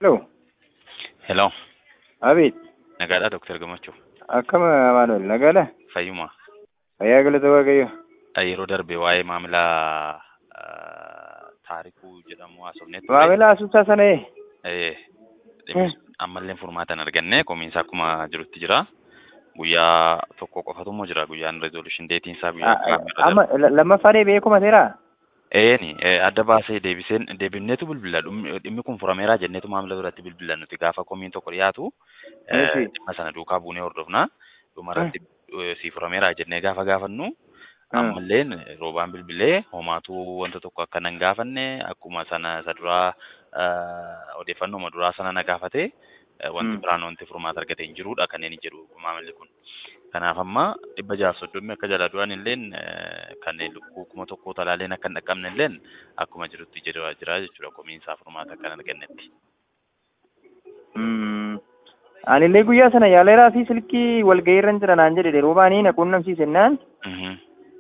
Hello. Hello. Abeet. Nagaadhaa Dooktar Gammachuu. Akkam Amaanuel nagaadha? Fayyuma. Fayyaa galata Waaqayyo. Yeroo darbe waa'ee maamila taarikuu jedhamu haasofnee ture. Maamila asubsaa sana ee? Eh, dhimmi ammallee furmaata hin arganne komiinsa akkuma jirutti jira. Guyyaa tokko qofatu immoo jira guyyaan resolution deetiin isaa guyyaa kamiirra Amma lammaffaan beekuma seeraa? Eeni adda baasee deebiseen deebifneetu bilbila dhimmi kun furameeraa jenneetu maamila biratti bilbila nuti gaafa komiin tokko dhiyaatu Eeshi. dhimma sana duukaa buunee hordofna dhumarratti si furameeraa jennee gaafa gaafannu ammalleen roobaan bilbilee homaatu wanta tokko akka nan gaafanne akkuma sana isa duraa odeeffannoo duraa sana na gaafate wanti Mm. biraan wanti furmaata argate hin jirudha kanneen jedhu maamilli kun. Kanaaf amma dhibba jaaf soddomii akka jala du'an illeen kanneen lukkuu kuma tokko talaaleen akka hin dhaqqabne illeen akkuma jirutti jira jira jechuudha komiinsaa furmaata akka hin argannetti. Mm. Anillee guyyaa sana yaaleeraa fi silkii walga'iirra jira naan jedhe roobaanii na quunnamsiisennaan Mhm.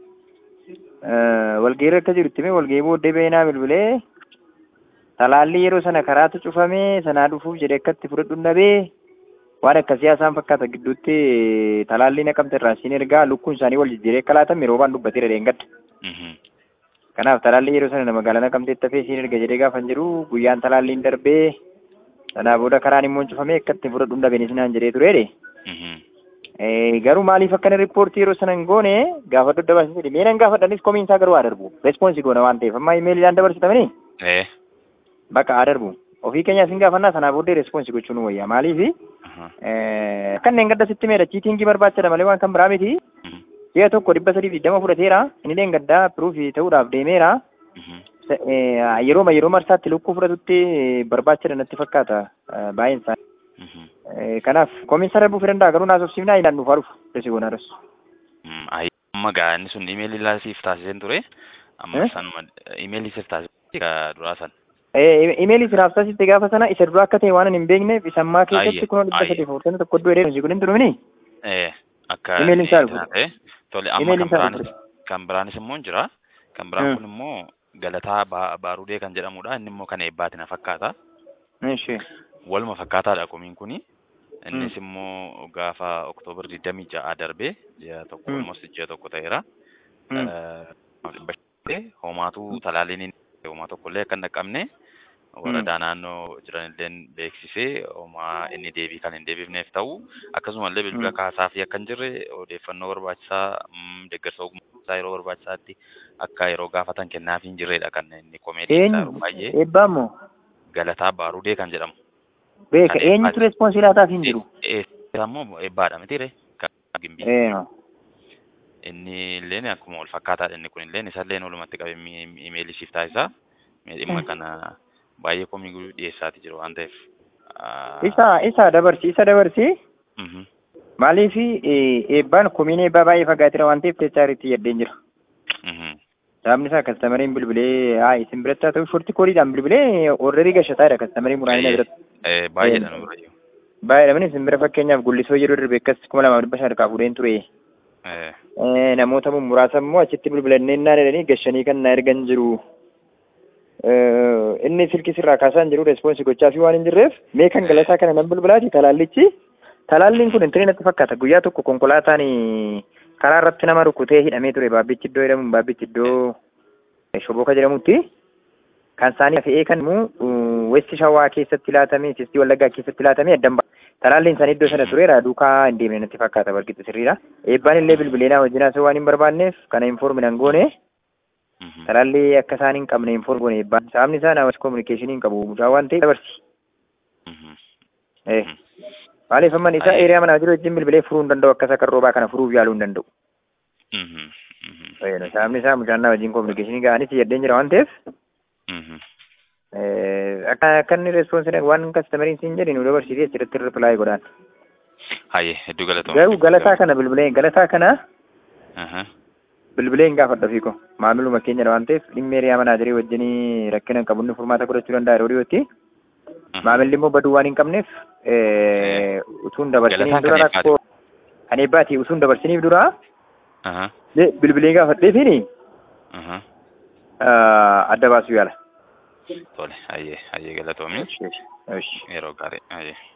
walga'iirra akka jirutti mee walga'ii booddee beenaa bilbilee talaalli yeroo sana karaatu cufamee sanaa dhufuuf jedhe akkatti fudhadhu dhabee waan akka siyaasaan fakkaata gidduutti talaalli naqamte irraa siin ergaa lukkuun isaanii wal jijjiiree akka laatame roobaan dubbateera dheengadda. Mhm. Kanaaf talaalli yeroo sana magaalaa naqamteetti hafee siin erga jedhee gaafan jiru guyyaan talaalliin darbee sanaa booda karaan immoo cufamee akkatti fudhadhu dhabeen isinaan jedhee tureedhe. Mhm. Eh, garuu maaliif akkana riippoortii yeroo sana hin goone gaafa daddabarsin jedhe mee nan gaafadhanis komiinsaa garuu haa darbu respoonsi goona waan ta'eef amma imeeliidhaan dabarsitamanii Eh. bakka haa darbu ofii keenyaas hin gaafannaa sanaa booddee respoonsi gochuun nu wayya maaliif Aha. kanneen gadda sitti meedha chiitingii barbaachada malee waan kan biraa miti Mhm. ji'a tokko dhibba sadii digdama fudhateera inni gaddaa piruufi ta'uudhaaf deemeera Mhm. Se- eh, yeroo yeroo marsaatti lukkuu fudhatutti barbaachada natti fakkaata eh, baay'een isaa Mhm. Eh, kanaaf komiinsa darbuu fi danda'a garuu naasofsiifnaa ilaan dhufaa dhufu desi goonaras Mm, ayi, amma gaa inni sun imeelii laa siif taasiseen ture amma Eh? sanuma imeelii siif taasisee gaa duraa san imeelii siraaf taasiste gaafa sana isa duraa akka ta'e waan hin beekneef isa ammaa Ayye, keessatti kunoo dhibba ayye. sadii furtanii tokko iddoo dheeraa kun hin turmini Eh, akka Imeeliin isaa inni ta'e tole amma Imeeliin kan isaa biraanis kan biraanis immoo hin jira kan biraan Hmm. kun immoo galataa Ba- baarudee kan jedhamudha inni immoo kan eebbaati na fakkaata Ishee. waluma fakkaataadha komiin kuni innis immoo gaafa oktoobar digdamii ja'a darbee ji'a tokko Hmm. almost ji'a tokko ta'eera Hmm. dhibba shanii talaaliin talaaliin homaa tokkollee akka hin dhaqqabne waradaa naannoo jiran illee beeksisee homaa inni deebii kan hin deebifneef ta'u akkasumallee bilbila Mm. kaasaa fi akka hin jirre odeeffannoo barbaachisaa mm, deeggarsa ogummaa yeroo barbaachisaatti akka yeroo gaafatan kennaafii hin jirredha kan inni komeedii isaa yeroo Eenyu baay'ee eebbaa moo galataa baarudee kan jedhamu. beeka Kan eenyutu eebbaati. respoonsii laataaf hin jiru Eessa immoo eebbaadha mitiire kan gimbii. Ee, inni illeen akkuma wal fakkaataadha inni kun illeen isa illeen walumatti qabee mi- imeelii siif taasisaa mee dhimma Mm. kana baay'ee komii guddaa dhiyeessaati jiru waan ta'eef. ah, isa isa dabarsi isa dabarsi mhm, maaliif eebbaan komiin eebbaa baay'ee fagaateera waan ta'eef teessaaritti yaddeen jira mhm, sababni isaa kastamariin bilbilee haa isin biratti haa ta'u shorti koodiidhaan bilbilee orderii gashataadha kastamariin muraasni eh, biratti eh, baay'eedha nu birayyuu. baay'eedha isin bira fakkeenyaaf gullisoo yeroo darbe akkas kuma lamaaf dhibba shan harkaa fuudheen ture Eh, Eh, namoota muraasa immoo achitti bilbilannee naan jedhanii gashanii kan na ergan jiru. Eh, Inni silkii sirraa kaasaa hin jiru respoonsi gochaa fi waan hin jirreef mee kan galataa kana nan bilbilaati talaallichi. Talaalliin kun intarii natti fakkaata guyyaa tokko konkolaataan karaa irratti nama rukutee hidhamee ture baabbichi iddoo jedhamu baabbichi iddoo shoboka jedhamutti. Kan isaanii fe'ee kan immoo westi shawaa keessatti laatamee sistii wallaggaa keessatti laatamee addan ba'a. Talaalliin isaanii iddoo sana tureera duukaa hin deemne natti fakkaata barqixa sirriidha. Eebbaan illee bilbileenaa wajjin haasa'uu waan hin barbaanneef kana informi nan goone mhm, talaallee akka isaan hin qabne inform goone eebbaan. Sababni isaa namas kominikeeshinii hin qabu mucaa waan ta'eef dabarsi. mhm, Eh, mhm. Maaliif amman isaa Ayye. eeriyaa manaa jiru wajjin bilbilee furuu hin danda'u akka isa kan roobaa kana furuuf yaaluu hin danda'u. Mhm, mhm, Eh, Sababni isaa mucaan naa wajjin kominikeeshinii ga'anis yaddeen jira waan ta'eef mhm. eh, akka akka inni respoonsi waan kastamariin siin jedhin nu dabarsiisee asirratti ripilaay godhaan. Hayyee hedduu galatoomna. Garuu galataa kana bilbilee galataa kana Aha, bilbilee hin gaafadha fiiko maamiluma keenyadha waan ta'eef dhimma eeriyaa manaa jiree wajjinii rakkina hin qabu inni furmaata godhachuu danda'a yeroo dhiyootti mhm. maamilli immoo baduu waan hin qabneef eh, utuun dabarsiniif Galataan dura kan rakkoo kan eebbaati utuun dabarsiniif dura Aha, le- bilbilee gaafadheefiini aha. ah, adda baasuu yaala Tole, hayyee hayyee galatoomii Eshi, eshi. yeroo gaarii hayyee.